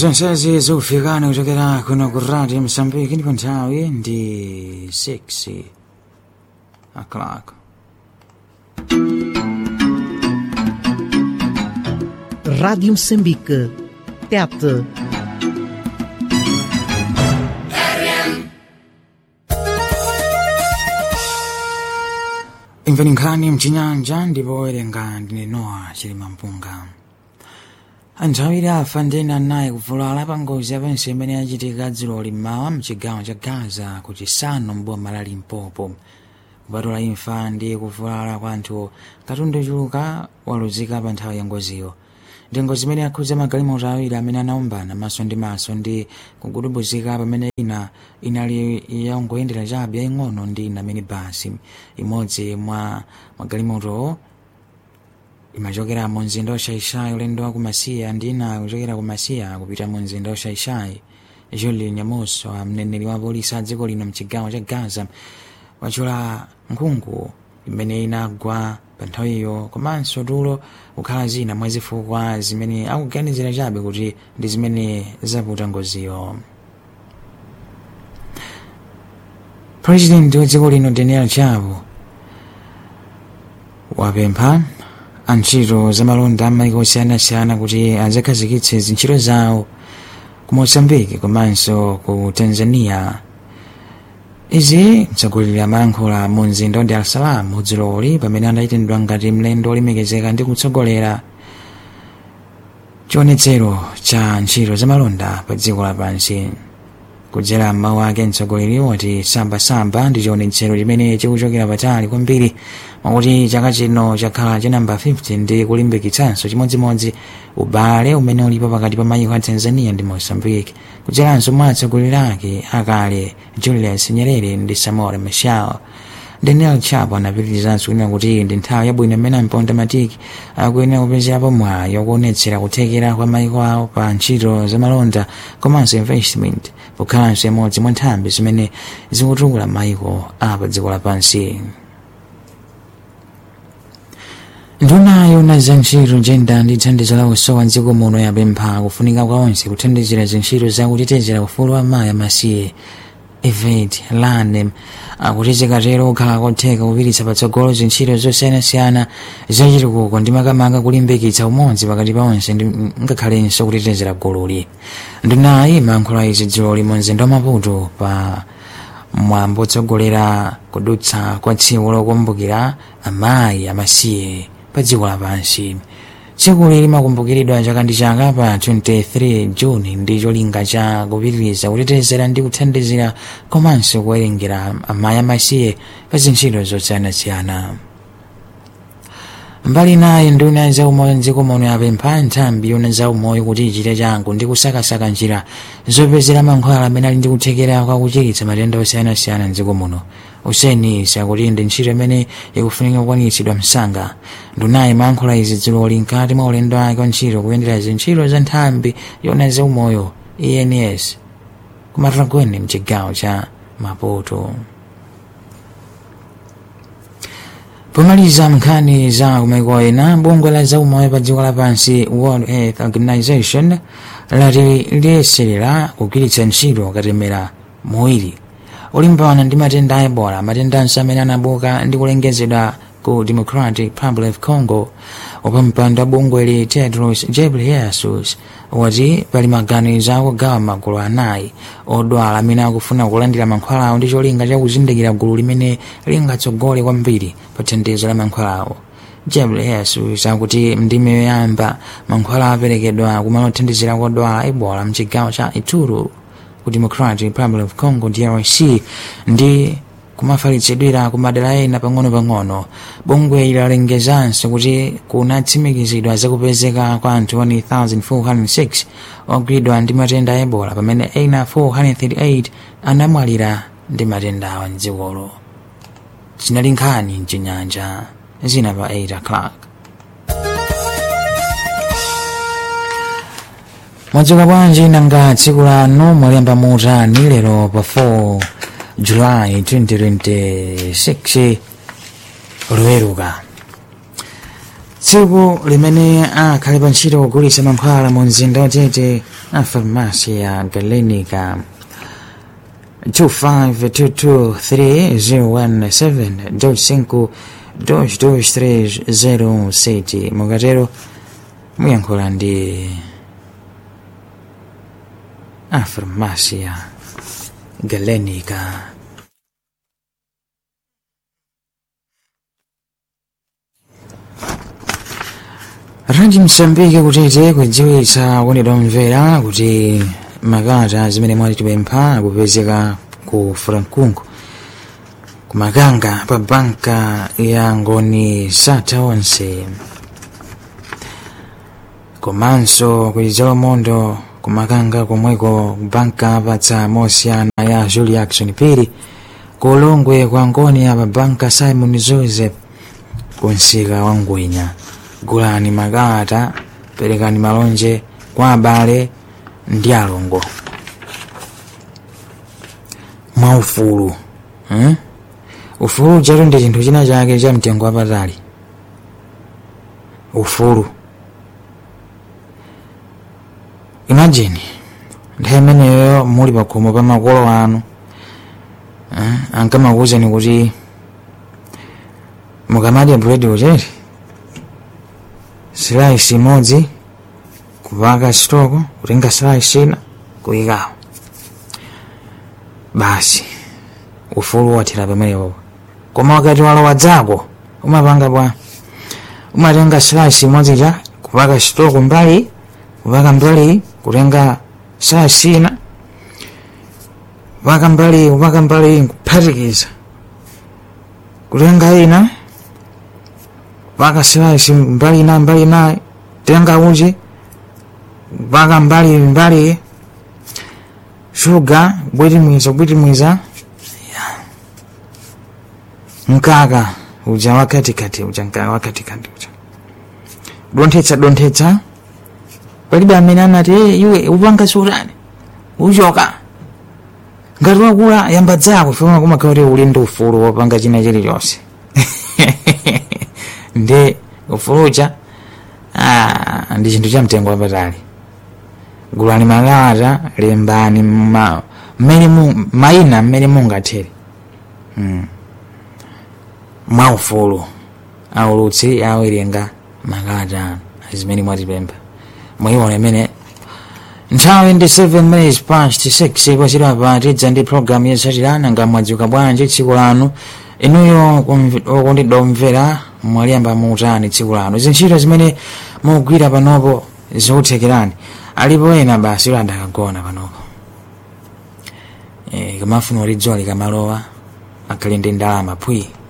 zonsezi zikufikani kuchokera kuno ku radio msambiki ndipo nthawi ndi 6 o'clock Rádio Moçambique. Tete. imveni nkhani mchinyanja ndipo werenga ndine noa chilima mpunga anthu awiri afa ndena anayi kuvulala pa ngozi yapansi imene yachitika dziloli mmawa mchigawo cha gaza ku chisanu mboma la limpopo kupatula imfa ndi kuvulala kwa anthu katundu ochuluka waluzika pa nthawi ya ngoziyo ndi ngozi imene yakhudza magalimoto awiri amene anaombana maso ndi maso ndi kugudubuzika pamene ina inali yangoyendera chabe yaying'ono ndi ina minibasi imodzi mwa magalimotowo imachokera mu mzinda washaishai ulendo wa kumasiya ndi ina kuchokera kumasiya kupita mu mzinda washaishai julian nyamuso mneneri wa polisi a dziko lino mchigawo cha gaza wachula nkhungu imene inagwa pa nthawiyo komanso tulo kukhala zina mwa zifukwa zimene akuganizira chabe kuti ndi zimene zaputa ngoziyo president wa dziko lino daniel chapo wapempha antchito zamalonda amaiko osiyanasiyana kuti azakhazikitse zintchito zawo ku mozambiki komanso ku tanzania izi mtsogoleri amayankhula mu mzinda wa dar es salaam udziloli pamene anayitendwa ngati mlendo olemekezeka ndi kutsogolera chionetsero cha ntchito zamalonda pa dziko lapansi kudzera mmawu ake mtsogoleri wati sambasamba ndi chionetsero chimene chikuchokera patali kwambiri mwakuti chaka chino chakhala cha namba 50 ndi kulimbikitsanso chimodzimodzi ubale umene ulipo pakati pa mayiko a tanzania ndi mozambique kudzeranso mwa atsogoleri ake akale julius nyerere ndi samora machel daniel chapo anapitirizanso kunena kuti ndi nthawi yabwino imene amponda matiki akuyenera kupezerapo mwayi wokuonetsera kuthekera kwa mayiko awo pa ntchito zamalonda komanso investment pokhalanso imodzi mwa nthambi zimene zikutukula mayiko apa dziko lapansi nduna yona za ntchito njenda ndi thandizo la usowa mdziko muno yapempha kufunika kwa onse kuthandizira zintchito zakutetezera ufulu wa mayi amasiye evet lanem akuti zikatero kukhala kotheka kupititsa patsogolo zintchito zosiyanasiyana zachitukuko ndi makamaka kulimbikitsa umodzi pakati pa onse ndi ngakhalenso kutetezera gululi ndunayi imayankhula izi dziloli mu mzinda wa maputo pa mwambo otsogolera kudutsa kwa tsiku lokumbukira amayi amasiye pa dziko lapansi tsikuli limakumbukiridwa chaka ndi chaka pa 23 juni ndi cholinga cha kupitiriza kutetezera ndi kuthandizira komanso kuwerengera amayi amasiye pa zintchito zosiyanasiyana mbali naye nduna zaumoyo mdziko muno yapempha nthambi yona zaumoyo kuti ichite changu ndi kusakasaka njira zopezera mankhwala amene ali ndi kuthekera kwa kuchiritsa matenda osiyanasiyana mdziko muno useni sakuti ndi ntchito imene ikufunika kukwanitsidwa msanga ndunayi imayankhula izi dziloli mkati mwa ulendo wake wa ntchito kuyendera zintchito za nthambi yona zaumoyo ens kumataragweni mchigawo cha maputo pomaliza nkhani za kumaiko ena bungwe la zaumoyo pa dziko lapansi world health organization lati liyeserera kugwiritsa ntchito katemera muwiri olimbana ndi matenda a ebola matendanso amene anabuka ndi kulengezedwa ku democratic republic of congo wapampando wa bungweli tedros ghebreyesus wati pali maganizo akugawa magulu anayi odwala amene akufuna kulandira mankhwalawo ndi cholinga chakuzindikira gulu limene lingatsogole kwambiri pa thandizo la mankhwalawo ghebreyesus akuti ndime yoyamba mankhwala aperekedwa kumalothandizira kodwala ebola mchigawo cha ituri ku democratic republic of congo drc ndi kumafalitsidwira ku madera ena pang'ono-pang'ono bungwe lalengezanso kuti kunatsimikizidwa zakupezeka kwa anthu 1406 ogwidwa ndi matenda a ebola pamene ena 438 anamwalira ndi matendawa mdzikolo zinali nkhani mchinyanja zina pa 8 o'clock mwadzuka bwanji nanga tsiku lanu mwalemba mutani lero pa 4 julayi 2026 loweruka tsiku limene akhale pa ntchito kugulitsa mankhwala mu mzinda watete a farmasi ya galenica 25223017 mukatero muyankhula ndi a farmasi ya galenica ranji msambike kutete kudziwitsa kondedwa mvera kuti makalata zimene mwatipempha akupezeka ku frankunku kumakanga pa banka ya ngoni satha onse komanso kulidzalo mondo kumakanga komweko banka patsa mosiyana ya julie action piri kulongwe kwa ngoni ya pa banka simon joseph kunsika wa ngwinya gulani makalata perekani malonje kwa abale ndi alongo mwaufulu hmm? ufulu chatu ndi chinthu china chake cha mtengo wapatali ufulu imagine nthawi imeneyo muli pakhomo pa makolo anu eh? ankamakuwuzani kuti mukamadya buledi uchete slice imodzi kupaka stoko kutenga slice ina kuyikawo basi ufulu wathera pamenepo koma wakati walowa dzako umapanga bwa umatenga slice imodzi cha kupaka stoko mbali kupaka mbali kutenga slice ina kupaka mbali kupaka mbali kuphatikiza kutenga ina mpaka slice mbali ina mbali ina tenga uji mpaka mbali mbali shuga bwitimwiza bwitimwiza mkaka uja wakatikati uja mkaka wakatikati uja donthetsa donthetsa palibe amene anati "Eh, iwe upanga sutani uchoka ngati wakula yamba dzako funa kumakhala kuti uli ndi ufulu wopanga china chilichonse ndi ufulucha ah, ndi chinthu cha mtengo wapatali gulani makalata lembani ma- mmene mu- mayina mmene mungathere mm. mwaufulu aulutsi awerenga makalata anu zimene mwatipempha mwayiona imene nthawi ndi 7 minutes past 6 kwachita patidza ndi programu yosatirana nga mwadzuka bwanji tsiku lanu inuyo kumv- okondedwa omvera mwaliyamba muutani tsiku lanu zintchito zimene mugwira panopo zikuthekerani alipo ena basi iwo adakagona panopo e, kamafuna kuti dzuwa likamalowa akhale ndi ndalama pwi